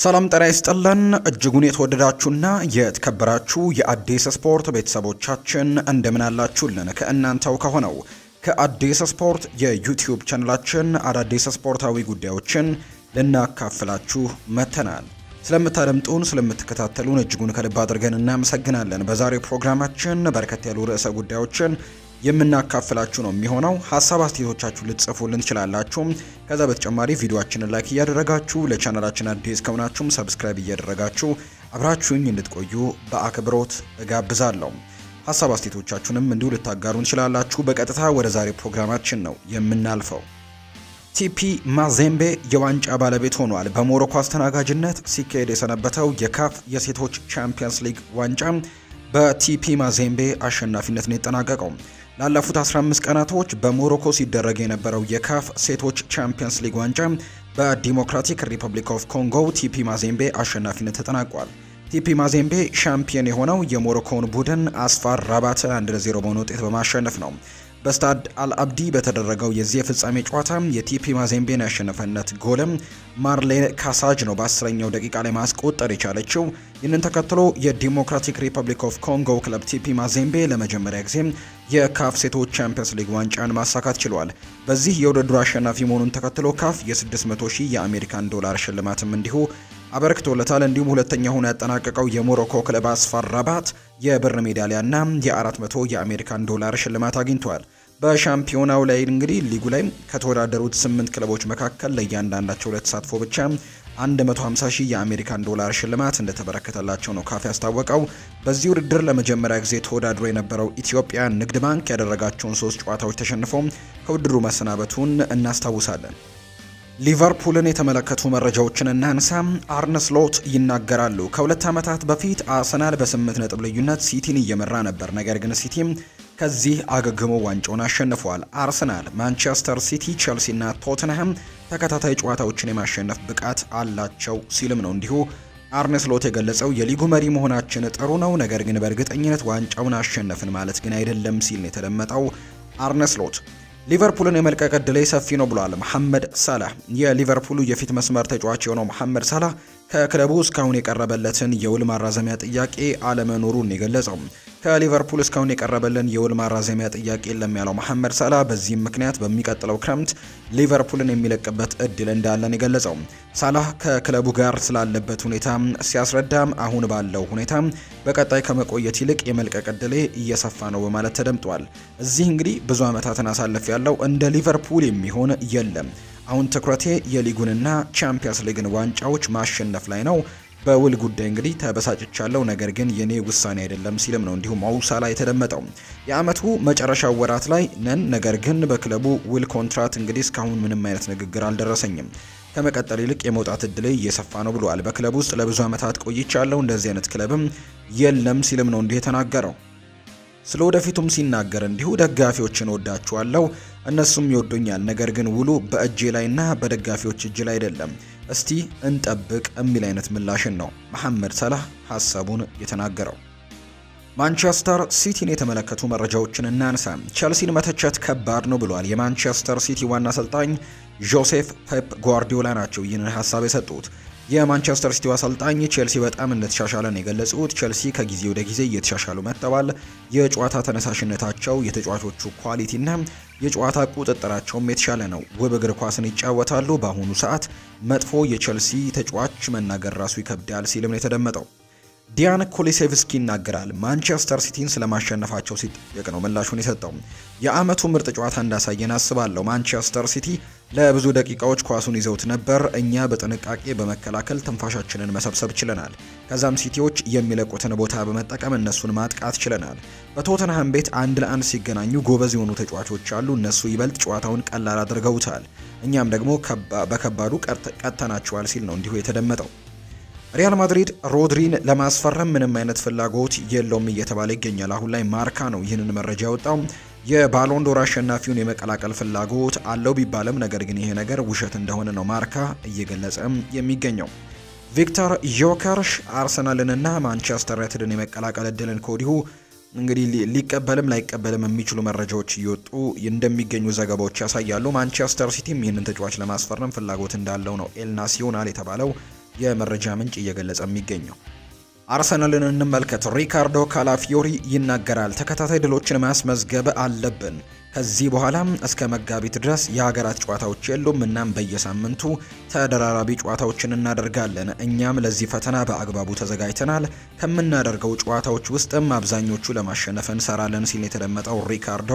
ሰላም ጤና ይስጥልን እጅጉን የተወደዳችሁና የተከበራችሁ የአዲስ ስፖርት ቤተሰቦቻችን እንደምን አላችሁልን? ከእናንተው ከሆነው ከአዲስ ስፖርት የዩቲዩብ ቻናላችን አዳዲስ ስፖርታዊ ጉዳዮችን ልናካፍላችሁ መጥተናል። ስለምታደምጡን ስለምትከታተሉን እጅጉን ከልብ አድርገን እናመሰግናለን። በዛሬው ፕሮግራማችን በርከት ያሉ ርዕሰ ጉዳዮችን የምናካፍላችሁ ነው የሚሆነው። ሀሳብ አስተያየቶቻችሁ ልትጽፉልን ትችላላችሁ። ከዛ በተጨማሪ ቪዲዮአችንን ላይክ እያደረጋችሁ ለቻናላችን አዲስ ከሆናችሁም ሰብስክራይብ እያደረጋችሁ አብራችሁኝ እንድትቆዩ በአክብሮት እጋብዛለሁ። ሀሳብ አስተያየቶቻችሁንም እንዲሁ ልታጋሩን ትችላላችሁ። በቀጥታ ወደ ዛሬው ፕሮግራማችን ነው የምናልፈው። ቲፒ ማዜምቤ የዋንጫ ባለቤት ሆኗል። በሞሮኮ አስተናጋጅነት ሲካሄድ የሰነበተው የካፍ የሴቶች ቻምፒየንስ ሊግ ዋንጫ በቲፒ ማዜምቤ አሸናፊነት ነው የጠናቀቀው። ላለፉት 15 ቀናቶች በሞሮኮ ሲደረግ የነበረው የካፍ ሴቶች ቻምፒየንስ ሊግ ዋንጫ በዲሞክራቲክ ሪፐብሊክ ኦፍ ኮንጎ ቲፒ ማዜምቤ አሸናፊነት ተጠናቋል። ቲፒ ማዜምቤ ሻምፒየን የሆነው የሞሮኮውን ቡድን አስፋር ራባትን 1 ለ0 በሆነ ውጤት በማሸነፍ ነው። በስታድ አልአብዲ በተደረገው የዚህ የፍጻሜ ጨዋታ የቲፒ ማዜምቤን ያሸነፈነት ጎልም ማርሌን ካሳጅ ነው በአስረኛው ደቂቃ ላይ ማስቆጠር የቻለችው። ይህንን ተከትሎ የዲሞክራቲክ ሪፐብሊክ ኦፍ ኮንጎ ክለብ ቲፒ ማዜምቤ ለመጀመሪያ ጊዜ የካፍ ሴቶች ቻምፒየንስ ሊግ ዋንጫን ማሳካት ችሏል። በዚህ የውድድሩ አሸናፊ መሆኑን ተከትሎ ካፍ የ600 ሺህ የአሜሪካን ዶላር ሽልማትም እንዲሁ አበርክቶለታል። እንዲሁም ሁለተኛ ሆኖ ያጠናቀቀው የሞሮኮ ክለብ አስፋር ራባት የብር ሜዳሊያና የ400 የአሜሪካን ዶላር ሽልማት አግኝቷል። በሻምፒዮናው ላይ እንግዲህ ሊጉ ላይ ከተወዳደሩት ስምንት ክለቦች መካከል ለእያንዳንዳቸው ለተሳትፎ ብቻ 150 ሺህ የአሜሪካን ዶላር ሽልማት እንደተበረከተላቸው ነው ካፍ ያስታወቀው። በዚህ ውድድር ለመጀመሪያ ጊዜ ተወዳድሮ የነበረው ኢትዮጵያ ንግድ ባንክ ያደረጋቸውን ሶስት ጨዋታዎች ተሸንፎ ከውድድሩ መሰናበቱን እናስታውሳለን። ሊቨርፑልን የተመለከቱ መረጃዎችን እናንሳ። አርነ ስሎት ይናገራሉ። ከሁለት ዓመታት በፊት አርሰናል በስምንት ነጥብ ልዩነት ሲቲን እየመራ ነበር። ነገር ግን ሲቲም ከዚህ አገግሞ ዋንጫውን አሸንፏል። አርሰናል፣ ማንቸስተር ሲቲ፣ ቸልሲ እና ቶትንሃም ተከታታይ ጨዋታዎችን የማሸነፍ ብቃት አላቸው ሲልም ነው እንዲሁ አርነ ስሎት የገለጸው። የሊጉ መሪ መሆናችን ጥሩ ነው፣ ነገር ግን በእርግጠኝነት ዋንጫውን አሸነፍን ማለት ግን አይደለም ሲል ነው የተደመጠው አርነ ስሎት። ሊቨርፑልን የመልቀቅ ዕድሌ ሰፊ ነው ብሏል መሐመድ ሳላህ። የሊቨርፑሉ የፊት መስመር ተጫዋች የሆነው መሐመድ ሳላህ ከክለቡ እስካሁን የቀረበለትን የውል ማራዘሚያ ጥያቄ አለመኖሩን የገለጸው ከሊቨርፑል እስካሁን የቀረበልን የውል ማራዘሚያ ጥያቄ የለም ያለው መሐመድ ሳላህ በዚህም ምክንያት በሚቀጥለው ክረምት ሊቨርፑልን የሚለቅበት እድል እንዳለን የገለጸው ሳላህ ከክለቡ ጋር ስላለበት ሁኔታ ሲያስረዳም አሁን ባለው ሁኔታ በቀጣይ ከመቆየት ይልቅ የመልቀቅ እድሌ እየሰፋ ነው በማለት ተደምጧል። እዚህ እንግዲህ ብዙ ዓመታትን አሳልፍ ያለው እንደ ሊቨርፑል የሚሆን የለም አሁን ትኩረቴ የሊጉንና ቻምፒየንስ ሊግን ዋንጫዎች ማሸነፍ ላይ ነው። በውል ጉዳይ እንግዲህ ተበሳጭቻለሁ፣ ነገር ግን የኔ ውሳኔ አይደለም ሲልም ነው እንዲሁም ማውሳላ የተደመጠው። የአመቱ መጨረሻው ወራት ላይ ነን፣ ነገር ግን በክለቡ ውል ኮንትራት እንግዲህ እስካሁን ምንም አይነት ንግግር አልደረሰኝም። ከመቀጠል ይልቅ የመውጣት እድሌ እየሰፋ ነው ብለዋል። በክለቡ ውስጥ ለብዙ ዓመታት ቆይቻለሁ፣ እንደዚህ አይነት ክለብም የለም ሲልም ነው እንዲህ የተናገረው። ስለ ወደፊቱም ሲናገር እንዲሁ ደጋፊዎችን ወዳችኋለሁ፣ እነሱም ይወዱኛል። ነገር ግን ውሉ በእጄ ላይና በደጋፊዎች እጅ ላይ አይደለም። እስቲ እንጠብቅ የሚል አይነት ምላሽን ነው መሐመድ ሰላህ ሀሳቡን የተናገረው። ማንቸስተር ሲቲን የተመለከቱ መረጃዎችን እናንሳ። ቸልሲን መተቸት ከባድ ነው ብሏል። የማንቸስተር ሲቲ ዋና አሰልጣኝ ጆሴፍ ፔፕ ጓርዲዮላ ናቸው ይህንን ሀሳብ የሰጡት። የማንቸስተር ሲቲው አሰልጣኝ ቼልሲ በጣም እንደተሻሻለ ነው የገለጹት። ቼልሲ ከጊዜ ወደ ጊዜ እየተሻሻሉ መጥተዋል። የጨዋታ ተነሳሽነታቸው፣ የተጫዋቾቹ ኳሊቲና የጨዋታ ቁጥጥራቸውም የተሻለ ነው። ውብ እግር ኳስን ይጫወታሉ። በአሁኑ ሰዓት መጥፎ የቼልሲ ተጫዋች መናገር ራሱ ይከብዳል ሲልም ነው የተደመጠው። ዲያን ኮሊሴቭስኪ ይናገራል። ማንቸስተር ሲቲን ስለማሸነፋቸው ሲጠየቅ ነው ምላሹን የሰጠው። የአመቱ ምርጥ ጨዋታ እንዳሳየን አስባለሁ። ማንቸስተር ሲቲ ለብዙ ደቂቃዎች ኳሱን ይዘውት ነበር። እኛ በጥንቃቄ በመከላከል ትንፋሻችንን መሰብሰብ ችለናል። ከዛም ሲቲዎች የሚለቁትን ቦታ በመጠቀም እነሱን ማጥቃት ችለናል። በቶተንሃም ቤት አንድ ለአንድ ሲገናኙ ጎበዝ የሆኑ ተጫዋቾች አሉ። እነሱ ይበልጥ ጨዋታውን ቀላል አድርገውታል። እኛም ደግሞ በከባዱ ቀጥተናቸዋል ሲል ነው እንዲሁ የተደመጠው። ሪያል ማድሪድ ሮድሪን ለማስፈረም ምንም አይነት ፍላጎት የለውም እየተባለ ይገኛል። አሁን ላይ ማርካ ነው ይህንን መረጃ ያወጣው። የባሎንዶር አሸናፊውን የመቀላቀል ፍላጎት አለው ቢባልም ነገር ግን ይሄ ነገር ውሸት እንደሆነ ነው ማርካ እየገለጸ የሚገኘው። ቪክተር ዮከርሽ አርሰናልንና ማንቸስተር ዩናይትድን የመቀላቀል እድልን ከወዲሁ እንግዲህ ሊቀበልም ላይቀበልም የሚችሉ መረጃዎች እየወጡ እንደሚገኙ ዘገባዎች ያሳያሉ። ማንቸስተር ሲቲም ይህንን ተጫዋች ለማስፈረም ፍላጎት እንዳለው ነው ኤል ናሲዮናል የተባለው የመረጃ ምንጭ እየገለጸ የሚገኘው። አርሰናልን እንመልከት። ሪካርዶ ካላፊዮሪ ይናገራል። ተከታታይ ድሎችን ማስመዝገብ አለብን። ከዚህ በኋላም እስከ መጋቢት ድረስ የሀገራት ጨዋታዎች የሉም። እናም በየሳምንቱ ተደራራቢ ጨዋታዎችን እናደርጋለን። እኛም ለዚህ ፈተና በአግባቡ ተዘጋጅተናል። ከምናደርገው ጨዋታዎች ውስጥም አብዛኞቹ ለማሸነፍ እንሰራለን ሲል የተደመጠው ሪካርዶ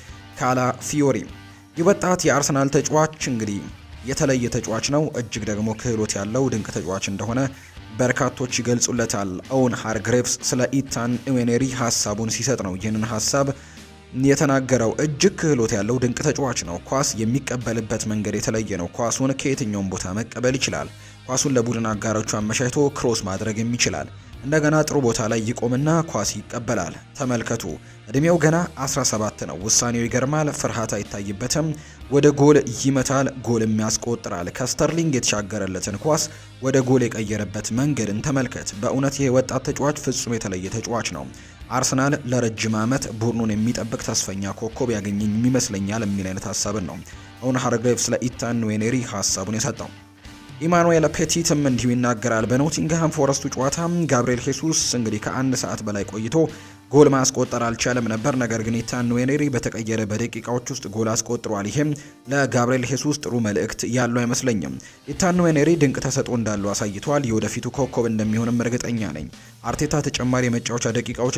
ካላፊዮሪ ይህ ወጣት የአርሰናል ተጫዋች እንግዲህ የተለየ ተጫዋች ነው። እጅግ ደግሞ ክህሎት ያለው ድንቅ ተጫዋች እንደሆነ በርካቶች ይገልጹለታል። ኦውን ሃርግሬቭስ ስለ ኢታን ኢዌኔሪ ሀሳቡን ሲሰጥ ነው ይህንን ሀሳብ የተናገረው። እጅግ ክህሎት ያለው ድንቅ ተጫዋች ነው። ኳስ የሚቀበልበት መንገድ የተለየ ነው። ኳሱን ከየትኛውም ቦታ መቀበል ይችላል። ኳሱን ለቡድን አጋሮቹ አመቻችቶ ክሮስ ማድረግም ይችላል። እንደገና ጥሩ ቦታ ላይ ይቆምና ኳስ ይቀበላል። ተመልከቱ፣ እድሜው ገና 17 ነው። ውሳኔው ይገርማል። ፍርሃት አይታይበትም። ወደ ጎል ይመታል፣ ጎልም ያስቆጥራል። ከስተርሊንግ የተሻገረለትን ኳስ ወደ ጎል የቀየረበት መንገድን ተመልከት። በእውነት ይህ ወጣት ተጫዋች ፍጹም የተለየ ተጫዋች ነው። አርሰናል ለረጅም ዓመት ቡድኑን የሚጠብቅ ተስፈኛ ኮከብ ያገኘኝ ይመስለኛል የሚል አይነት ሀሳብን ነው አሁን ሃርግሬቭስ ለኢታን ዌኔሪ ሀሳቡን የሰጠው። ኢማኑኤል ፔቲትም እንዲሁ ይናገራል። በኖቲንግሃም ፎረስቱ ጨዋታ ጋብሪኤል ሄሱስ እንግዲህ ከአንድ ሰዓት በላይ ቆይቶ ጎል ማስቆጠር አልቻለም ነበር። ነገር ግን ኢታን ዌኔሪ በተቀየረ በደቂቃዎች ውስጥ ጎል አስቆጥሯል። ይህም ለጋብሪኤል ሄሱስ ጥሩ መልእክት ያለው አይመስለኝም። ኢታን ዌኔሪ ድንቅ ተሰጥኦ እንዳለው አሳይቷል። የወደፊቱ ኮከብ እንደሚሆንም እርግጠኛ ነኝ። አርቴታ ተጨማሪ የመጫወቻ ደቂቃዎች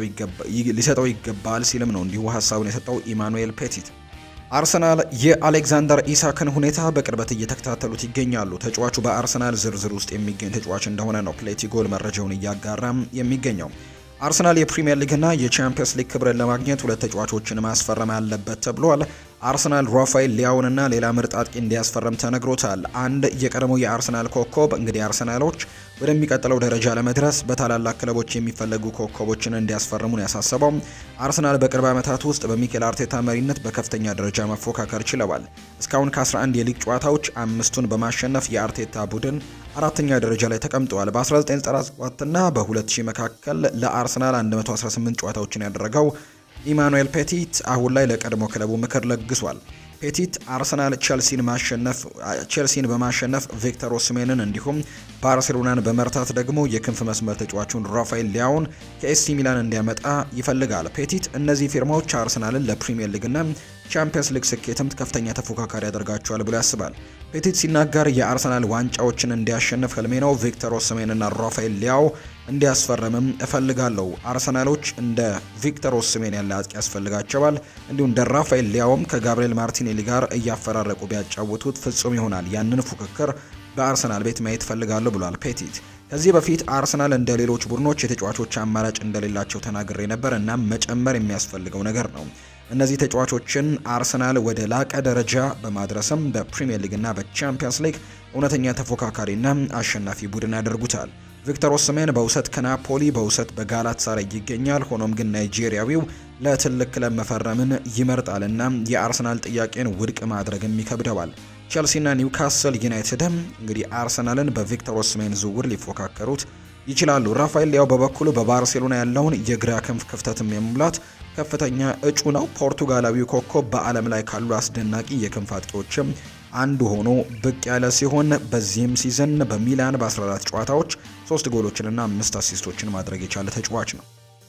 ሊሰጠው ይገባል ሲልም ነው እንዲሁ ሀሳቡን የሰጠው ኢማኑኤል ፔቲት። አርሰናል የአሌክዛንደር ኢሳክን ሁኔታ በቅርበት እየተከታተሉት ይገኛሉ። ተጫዋቹ በአርሰናል ዝርዝር ውስጥ የሚገኝ ተጫዋች እንደሆነ ነው ፕሌቲ ጎል መረጃውን እያጋራም የሚገኘው። አርሰናል የፕሪሚየር ሊግና የቻምፒየንስ ሊግ ክብርን ለማግኘት ሁለት ተጫዋቾችን ማስፈረም አለበት ተብሏል። አርሰናል ራፋኤል ሊያውንና ሌላ ምርጥ አጥቂ እንዲያስፈርም ተነግሮታል። አንድ የቀድሞው የአርሰናል ኮከብ እንግዲህ አርሰናሎች ወደሚቀጥለው ደረጃ ለመድረስ በታላላቅ ክለቦች የሚፈለጉ ኮከቦችን እንዲያስፈርሙን ያሳሰበው አርሰናል በቅርብ ዓመታት ውስጥ በሚኬል አርቴታ መሪነት በከፍተኛ ደረጃ መፎካከር ችለዋል። እስካሁን ከ11 የሊግ ጨዋታዎች አምስቱን በማሸነፍ የአርቴታ ቡድን አራተኛ ደረጃ ላይ ተቀምጠዋል። በ1997 እና በ2000 መካከል ለአርሰናል 118 ጨዋታዎችን ያደረገው ኢማኑኤል ፔቲት አሁን ላይ ለቀድሞ ክለቡ ምክር ለግሷል። ፔቲት አርሰናል ቼልሲን ማሸነፍ ቼልሲን በማሸነፍ ቪክተር ኦስሜንን እንዲሁም ባርሴሎናን በመርታት ደግሞ የክንፍ መስመር ተጫዋቹን ራፋኤል ሊያውን ከኤሲ ሚላን እንዲያመጣ ይፈልጋል። ፔቲት እነዚህ ፊርማዎች አርሰናልን ለፕሪሚየር ሊግና ቻምፒየንስ ሊግ ስኬትም ከፍተኛ ተፎካካሪ ያደርጋቸዋል ብሎ ያስባል። ፔቲት ሲናገር የአርሰናል ዋንጫዎችን እንዲያሸንፍ ህልሜ ነው። ቪክተር ኦስሜንና ራፋኤል ሊያው እንዲያስፈርምም እፈልጋለሁ። አርሰናሎች እንደ ቪክተር ኦስሜን ያለ አጥቂ ያስፈልጋቸዋል። እንዲሁም እንደ ራፋኤል ሊያውም ከጋብሪኤል ማርቲኔሊ ጋር እያፈራረቁ ቢያጫውቱት ፍጹም ይሆናል። ያንን ፉክክር በአርሰናል ቤት ማየት እፈልጋለሁ ብሏል ፔቲት። ከዚህ በፊት አርሰናል እንደ ሌሎች ቡድኖች የተጫዋቾች አማራጭ እንደሌላቸው ተናግሬ ነበር እና መጨመር የሚያስፈልገው ነገር ነው። እነዚህ ተጫዋቾችን አርሰናል ወደ ላቀ ደረጃ በማድረስም በፕሪሚየር ሊግና በቻምፒየንስ ሊግ እውነተኛ ተፎካካሪና አሸናፊ ቡድን ያደርጉታል። ቪክተር ኦስሜን በውሰት ከናፖሊ በውሰት በጋላት ሳራይ ይገኛል። ሆኖም ግን ናይጄሪያዊው ለትልቅ ክለብ መፈረምን ይመርጣልና የአርሰናል ጥያቄን ውድቅ ማድረግም ይከብደዋል። ቼልሲና ኒውካስል ዩናይትድም እንግዲህ አርሰናልን በቪክተር ኦስሜን ዝውውር ሊፎካከሩት ይችላሉ። ራፋኤል ሊያው በበኩሉ በባርሴሎና ያለውን የግራ ክንፍ ክፍተትም የመሙላት ከፍተኛ እጩ ነው። ፖርቱጋላዊው ኮከብ በዓለም ላይ ካሉ አስደናቂ የክንፍ አጥቂዎችም አንዱ ሆኖ ብቅ ያለ ሲሆን በዚህም ሲዝን በሚላን በ14 ጨዋታዎች ሶስት ጎሎችንና አምስት አሲስቶችን ማድረግ የቻለ ተጫዋች ነው።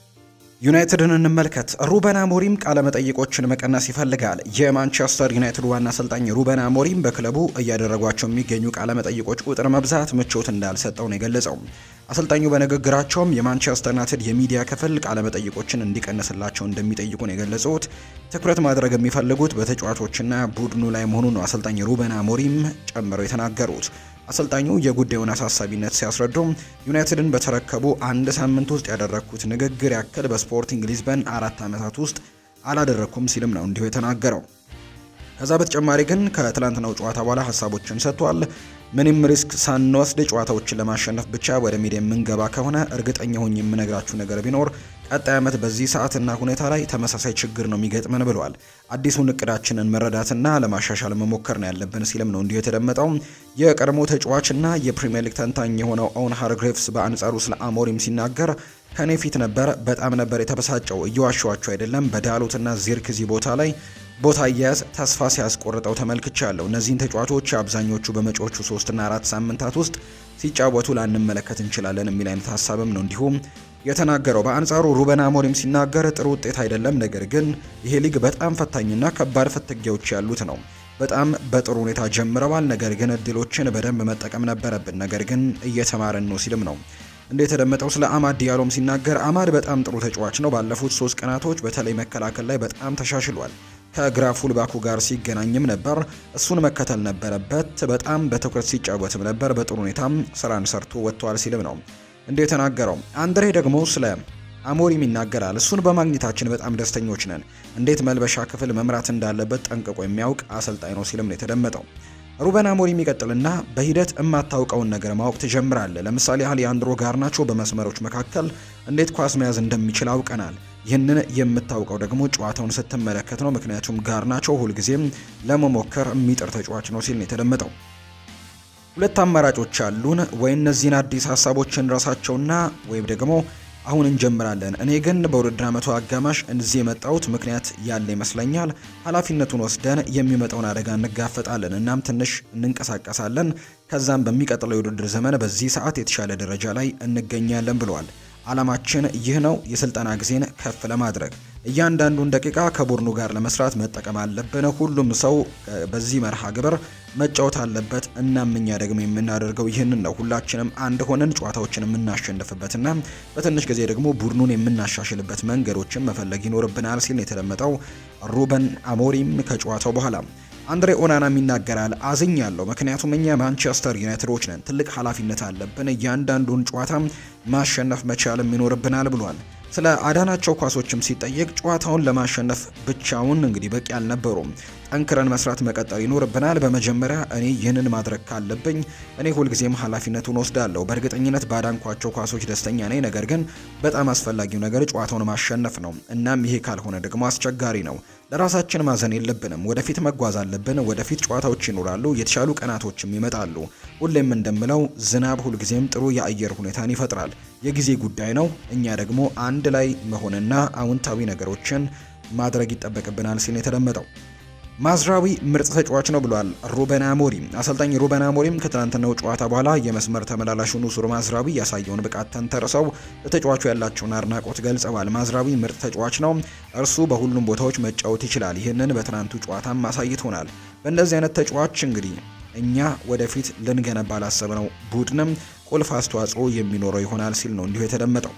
ዩናይትድን እንመልከት። ሩበን አሞሪም ቃለ መጠይቆችን መቀነስ ይፈልጋል። የማንቸስተር ዩናይትድ ዋና አሰልጣኝ ሩበን አሞሪም በክለቡ እያደረጓቸው የሚገኙ ቃለ መጠይቆች ቁጥር መብዛት ምቾት እንዳልሰጠው ነው የገለጸው። አሰልጣኙ በንግግራቸውም የማንቸስተር ዩናይትድ የሚዲያ ክፍል ቃለ መጠይቆችን እንዲቀንስላቸው እንደሚጠይቁ ነው የገለጹት። ትኩረት ማድረግ የሚፈልጉት በተጫዋቾችና ቡድኑ ላይ መሆኑ ነው አሰልጣኝ ሩበን አሞሪም ጨምረው የተናገሩት። አሰልጣኙ የጉዳዩን አሳሳቢነት ሲያስረዱ ዩናይትድን በተረከቡ አንድ ሳምንት ውስጥ ያደረግኩት ንግግር ያክል በስፖርቲንግ ሊዝበን አራት ዓመታት ውስጥ አላደረግኩም ሲልም ነው እንዲሁ የተናገረው። ከዛ በተጨማሪ ግን ከትላንትናው ጨዋታ በኋላ ሀሳቦችን ሰጥቷል። ምንም ሪስክ ሳንወስድ ጨዋታዎችን ለማሸነፍ ብቻ ወደ ሜዳ የምንገባ ከሆነ እርግጠኛ ሆኜ የምነግራችሁ ነገር ቢኖር ቀጣይ ዓመት በዚህ ሰዓትና ሁኔታ ላይ ተመሳሳይ ችግር ነው የሚገጥመን ብለዋል። አዲሱን እቅዳችንን መረዳትና ለማሻሻል መሞከር ነው ያለብን ሲልም ነው እንዲሁ የተደመጠው። የቀድሞ ተጫዋችና የፕሪምየር ሊግ ተንታኝ የሆነው ኦውን ሃርግሬቭስ በአንጻሩ ስለ አሞሪም ሲናገር ከኔ ፊት ነበር፣ በጣም ነበር የተበሳጨው። እየዋሸዋቸው አይደለም። በዳሎትና ዚርክዚ ቦታ ላይ ቦታ አያያዝ ተስፋ ሲያስቆርጠው ተመልክቻለሁ። እነዚህን ተጫዋቾች አብዛኞቹ በመጪዎቹ ሶስትና አራት ሳምንታት ውስጥ ሲጫወቱ ላንመለከት እንችላለን የሚል አይነት ሀሳብም ነው እንዲሁም የተናገረው። በአንጻሩ ሩበን አሞሪም ሲናገር ጥሩ ውጤት አይደለም፣ ነገር ግን ይሄ ሊግ በጣም ፈታኝና ከባድ ፍትጊያዎች ያሉት ነው። በጣም በጥሩ ሁኔታ ጀምረዋል፣ ነገር ግን እድሎችን በደንብ መጠቀም ነበረብን፣ ነገር ግን እየተማረን ነው ሲልም ነው እንደ የተደመጠው። ስለ አማድ ዲያሎም ሲናገር አማድ በጣም ጥሩ ተጫዋች ነው። ባለፉት ሶስት ቀናቶች በተለይ መከላከል ላይ በጣም ተሻሽሏል። ከግራ ፉልባኩ ጋር ሲገናኝም ነበር። እሱን መከተል ነበረበት። በጣም በትኩረት ሲጫወትም ነበር። በጥሩ ሁኔታም ስራን ሰርቶ ወጥቷል ሲልም ነው እንደ የተናገረው። አንድሬ ደግሞ ስለ አሞሪም ይናገራል። እሱን በማግኘታችን በጣም ደስተኞች ነን። እንዴት መልበሻ ክፍል መምራት እንዳለበት ጠንቅቆ የሚያውቅ አሰልጣኝ ነው ሲልም ነው የተደመጠው። ሩበን አሞሪም ይቀጥልና በሂደት የማታውቀውን ነገር ማወቅ ትጀምራለህ። ለምሳሌ አሊያንድሮ ጋርናቾ በመስመሮች መካከል እንዴት ኳስ መያዝ እንደሚችል አውቀናል። ይህንን የምታውቀው ደግሞ ጨዋታውን ስትመለከት ነው። ምክንያቱም ጋርናቾ ሁልጊዜም ለመሞከር የሚጥር ተጫዋች ነው ሲል ነው የተደመጠው። ሁለት አማራጮች አሉን። ወይ እነዚህን አዲስ ሀሳቦችን ረሳቸውና ወይም ደግሞ አሁን እንጀምራለን። እኔ ግን በውድድር ዓመቱ አጋማሽ እዚህ የመጣሁት ምክንያት ያለ ይመስለኛል። ኃላፊነቱን ወስደን የሚመጣውን አደጋ እንጋፈጣለን፣ እናም ትንሽ እንንቀሳቀሳለን። ከዛም በሚቀጥለው የውድድር ዘመን በዚህ ሰዓት የተሻለ ደረጃ ላይ እንገኛለን ብለዋል። አላማችን ይህ ነው፣ የስልጠና ጊዜን ከፍ ለማድረግ እያንዳንዱን ደቂቃ ከቡድኑ ጋር ለመስራት መጠቀም አለብን። ሁሉም ሰው በዚህ መርሃ ግብር መጫወት አለበት። እናም እኛ ደግሞ የምናደርገው ይህንን ነው። ሁላችንም አንድ ሆነን ጨዋታዎችን የምናሸንፍበትና በትንሽ ጊዜ ደግሞ ቡድኑን የምናሻሽልበት መንገዶችን መፈለግ ይኖርብናል ሲል የተደመጠው ሩበን አሞሪም ከጨዋታው በኋላ አንድሬ ኦናናም ይናገራል። አዝኛለሁ፣ ምክንያቱም እኛ ማንቸስተር ዩናይትዶች ነን። ትልቅ ኃላፊነት አለብን። እያንዳንዱን ጨዋታ ማሸነፍ መቻልም ይኖርብናል ብሏል። ስለ አዳናቸው ኳሶችም ሲጠየቅ ጨዋታውን ለማሸነፍ ብቻውን እንግዲህ በቂ አልነበሩም። ጠንክረን መስራት መቀጠል ይኖርብናል። በመጀመሪያ እኔ ይህንን ማድረግ ካለብኝ እኔ ሁልጊዜም ኃላፊነቱን ወስዳለሁ። በእርግጠኝነት ባዳንኳቸው ኳሶች ደስተኛ ነኝ። ነገር ግን በጣም አስፈላጊው ነገር ጨዋታውን ማሸነፍ ነው። እናም ይሄ ካልሆነ ደግሞ አስቸጋሪ ነው። ለራሳችን ማዘን የለብንም። ወደፊት መጓዝ አለብን። ወደፊት ጨዋታዎች ይኖራሉ፣ የተሻሉ ቀናቶችም ይመጣሉ። ሁሌም እንደምለው ዝናብ ሁልጊዜም ጥሩ የአየር ሁኔታን ይፈጥራል። የጊዜ ጉዳይ ነው። እኛ ደግሞ አንድ ላይ መሆንና አዎንታዊ ነገሮችን ማድረግ ይጠበቅብናል ሲል የተደመጠው ማዝራዊ ምርጥ ተጫዋች ነው ብሏል ሩበን አሞሪም። አሰልጣኝ ሩበን አሞሪም ከትናንትናው ጨዋታ በኋላ የመስመር ተመላላሹ ኑሱር ማዝራዊ ያሳየውን ብቃት ተንተርሰው ለተጫዋቹ ያላቸውን አድናቆት ገልጸዋል። ማዝራዊ ምርጥ ተጫዋች ነው፣ እርሱ በሁሉም ቦታዎች መጫወት ይችላል። ይህንን በትናንቱ ጨዋታም አሳይቶናል። በእንደዚህ አይነት ተጫዋች እንግዲህ እኛ ወደፊት ልንገነባ ላሰብነው ቡድንም ቁልፍ አስተዋጽኦ የሚኖረው ይሆናል ሲል ነው እንዲሁ የተደመጠው።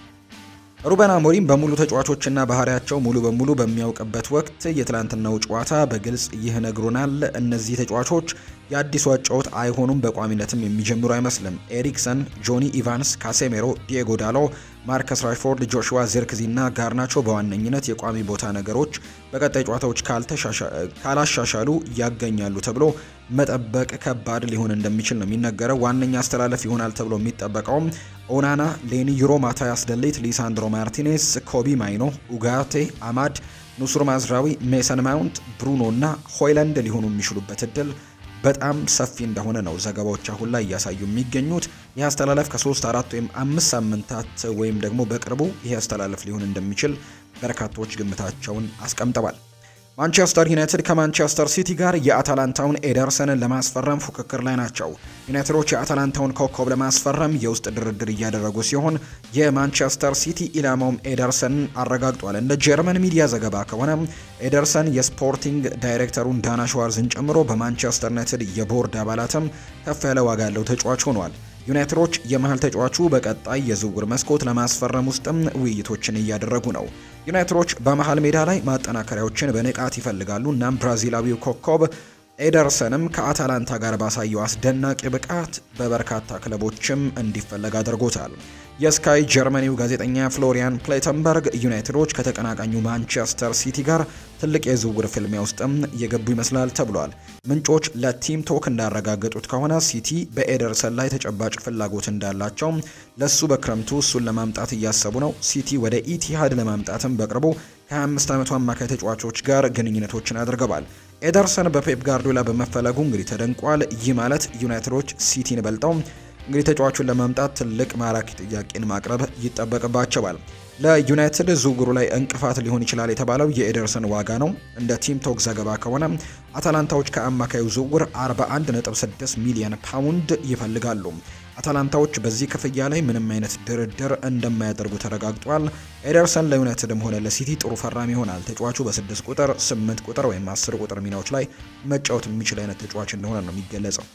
ሩበን አሞሪም በሙሉ ተጫዋቾችና ባህሪያቸው ሙሉ በሙሉ በሚያውቅበት ወቅት የትላንትናው ጨዋታ በግልጽ ይህ ነግሮናል። እነዚህ ተጫዋቾች የአዲሱ አጫወት አይሆኑም፣ በቋሚነትም የሚጀምሩ አይመስልም። ኤሪክሰን፣ ጆኒ ኢቫንስ፣ ካሴሜሮ፣ ዲየጎ ዳሎ፣ ማርከስ ራሽፎርድ፣ ጆሹዋ ዚርክዚ እና ጋርናቾ በዋነኝነት የቋሚ ቦታ ነገሮች በቀጣይ ጨዋታዎች ካላሻሻሉ ያገኛሉ ተብሎ መጠበቅ ከባድ ሊሆን እንደሚችል ነው የሚነገረው። ዋነኛ አስተላለፍ ይሆናል ተብሎ የሚጠበቀውም ኦናና፣ ሌኒ ዩሮ፣ ማታያስ ደሌት፣ ሊሳንድሮ ማርቲኔስ፣ ኮቢ ማይኖ፣ ኡጋቴ፣ አማድ፣ ኑሱር ማዝራዊ፣ ሜሰን ማውንት፣ ብሩኖ እና ሆይላንድ ሊሆኑ የሚችሉበት እድል በጣም ሰፊ እንደሆነ ነው ዘገባዎች አሁን ላይ እያሳዩ የሚገኙት። ይህ አስተላለፍ ከሶስት አራት ወይም አምስት ሳምንታት ወይም ደግሞ በቅርቡ ይህ አስተላለፍ ሊሆን እንደሚችል በርካቶች ግምታቸውን አስቀምጠዋል። ማንቸስተር ዩናይትድ ከማንቸስተር ሲቲ ጋር የአታላንታውን ኤደርሰንን ለማስፈረም ፉክክር ላይ ናቸው። ዩናይትዶች የአታላንታውን ኮከብ ለማስፈረም የውስጥ ድርድር እያደረጉ ሲሆን የማንቸስተር ሲቲ ኢላማውም ኤደርሰንን አረጋግጧል። እንደ ጀርመን ሚዲያ ዘገባ ከሆነ ኤደርሰን የስፖርቲንግ ዳይሬክተሩን ዳና ሸዋርዝን ጨምሮ በማንቸስተር ዩናይትድ የቦርድ አባላትም ከፍ ያለ ዋጋ ያለው ተጫዋች ሆኗል። ዩናይትዶች የመሀል ተጫዋቹ በቀጣይ የዝውውር መስኮት ለማስፈረም ውስጥም ውይይቶችን እያደረጉ ነው። ዩናይትዶች በመሀል ሜዳ ላይ ማጠናከሪያዎችን በንቃት ይፈልጋሉ። እናም ብራዚላዊው ኮከብ ኤደርሰንም ከአታላንታ ጋር ባሳየው አስደናቂ ብቃት በበርካታ ክለቦችም እንዲፈለግ አድርጎታል። የስካይ ጀርመኒው ጋዜጠኛ ፍሎሪያን ፕሌተንበርግ ዩናይትዶች ከተቀናቃኙ ማንቸስተር ሲቲ ጋር ትልቅ የዝውውር ፍልሚያ ውስጥም እየገቡ ይመስላል ተብሏል። ምንጮች ለቲም ቶክ እንዳረጋገጡት ከሆነ ሲቲ በኤደርሰን ላይ ተጨባጭ ፍላጎት እንዳላቸው፣ ለሱ በክረምቱ እሱን ለማምጣት እያሰቡ ነው። ሲቲ ወደ ኢቲሃድ ለማምጣትም በቅርቡ ከ25 ዓመቱ አማካይ ተጫዋቾች ጋር ግንኙነቶችን አድርገዋል። ኤደርሰን በፔፕ ጋርዲዮላ በመፈለጉ እንግዲህ ተደንቋል። ይህ ማለት ዩናይትዶች ሲቲን በልጠው እንግዲህ ተጫዋቹን ለማምጣት ትልቅ ማራኪ ጥያቄን ማቅረብ ይጠበቅባቸዋል። ለዩናይትድ ዝውውሩ ላይ እንቅፋት ሊሆን ይችላል የተባለው የኤደርሰን ዋጋ ነው። እንደ ቲም ቶክ ዘገባ ከሆነ አታላንታዎች ከአማካዩ ዝውውር 41.6 ሚሊዮን ፓውንድ ይፈልጋሉ። አታላንታዎች በዚህ ክፍያ ላይ ምንም አይነት ድርድር እንደማያደርጉ ተረጋግጧል። ኤደርሰን ለዩናይትድም ሆነ ለሲቲ ጥሩ ፈራሚ ይሆናል። ተጫዋቹ በ6 ቁጥር፣ 8 ቁጥር ወይም 10 ቁጥር ሚናዎች ላይ መጫወት የሚችል አይነት ተጫዋች እንደሆነ ነው የሚገለጸው።